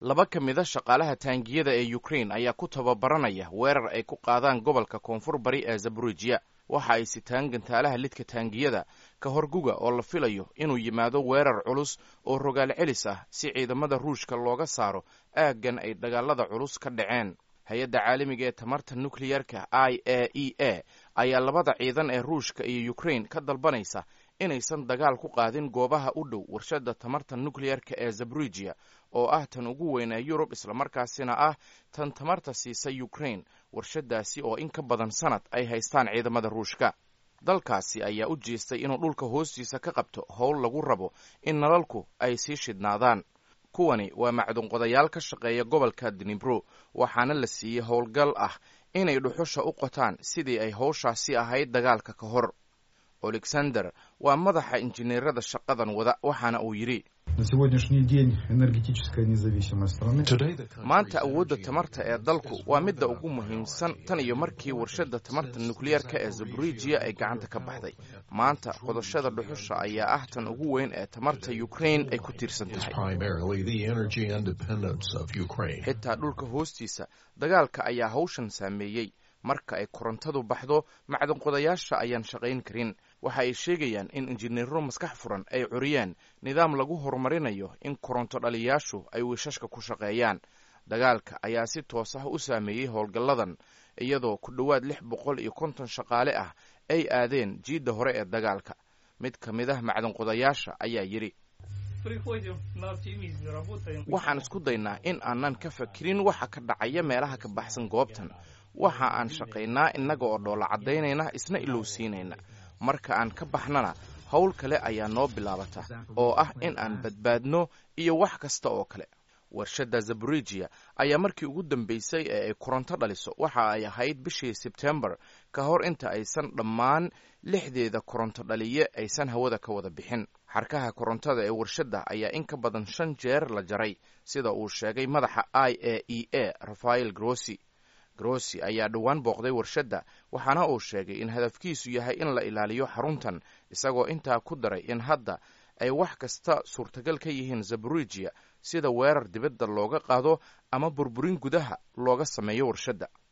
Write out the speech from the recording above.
laba ka mida shaqaalaha taangiyada ee ukrain ayaa ku tababaranaya weerar ay ku qaadaan gobolka koonfur bari ee zabrujiya waxa ay sitaan gantaalaha lidka taangiyada ka horguga oo la filayo inuu yimaado weerar culus oo rogaal celis ah si ciidamada ruushka looga saaro aaggan ay dagaalada culus ka dhaceen hay-adda caalamiga ee tamarta nukliyarka i a e a ayaa labada ciidan ee ruushka iyo ukrain ka dalbanaysa inaysan dagaal ku qaadin goobaha u dhow warshadda tamarta nukliyarka ee zabrujiya oo ah tan ugu weyn ee yurub islamarkaasina ah tan tamarta siisa ukrain warshaddaasi oo in ka badan sanad ay haystaan ciidamada ruushka dalkaasi ayaa u jeestay inuu dhulka hoostiisa ka qabto howl lagu rabo in nalalku ay sii shidhnaadaan kuwani waa macdunqodayaal ka shaqeeya gobolka dnibro waxaana la siiyey howlgal ah inay dhuxusha u qotaan sidii ay howshaasi ahayd dagaalka ka hor alexander waa madaxa injineerada shaqadan wada waxaana uu yidhi maanta awoodda tamarta ee dalku waa midda ugu muhiimsan tan iyo markii warshadda tamarta nukliyarka ee zabrujiya ay gacanta ka baxday maanta qodashada dhuxusha ayaa ah tan ugu weyn ee tamarta ukrain ay ku tiirsan tahay xitaa dhulka hoostiisa dagaalka ayaa hawshan saameeyey marka ay korontadu baxdo macdanqodayaasha ayaan shaqayn karin waxa ay sheegayaan in injineero maskax furan ay curiyeen nidaam lagu horumarinayo in koronto dhaliyaashu ay wiishashka ku shaqeeyaan dagaalka ayaa si toos ah u saameeyey howlgalladan iyadoo ku dhowaad lix boqol iyo konton shaqaale ah ay aadeen jiidda hore ee dagaalka mid ka mid ah macdanqodayaasha ayaa yidhi waxaan isku daynaa in aanan ka fakirin waxa ka dhacaya meelaha ka baxsan goobtan waxa aan shaqaynaa innaga oo dhoola caddaynayna isna ilowsiinayna marka aan ka baxnana howl kale ayaa noo bilaabata oo ah in aan badbaadno iyo wax kasta oo kale warshadda zabrujiya ayaa markii ugu dambeysay ee ay koronto dhaliso waxa ay ahayd bishii sebtembar ka hor inta aysan dhammaan lixdeeda koronto dhaliye aysan hawada ka wada bixin xarkaha korontada ee warshadda ayaa in ka badan shan jeer la jaray sida uu sheegay madaxa i a e a rafael grossi grossi ayaa dhowaan booqday warshadda waxaana uu sheegay in hadafkiisu yahay in la ilaaliyo xaruntan isagoo intaa ku daray in hadda ay wax kasta suurtagal ka yihiin zabrujiya sida weerar dibadda looga qaado ama burburin gudaha looga sameeyo warshadda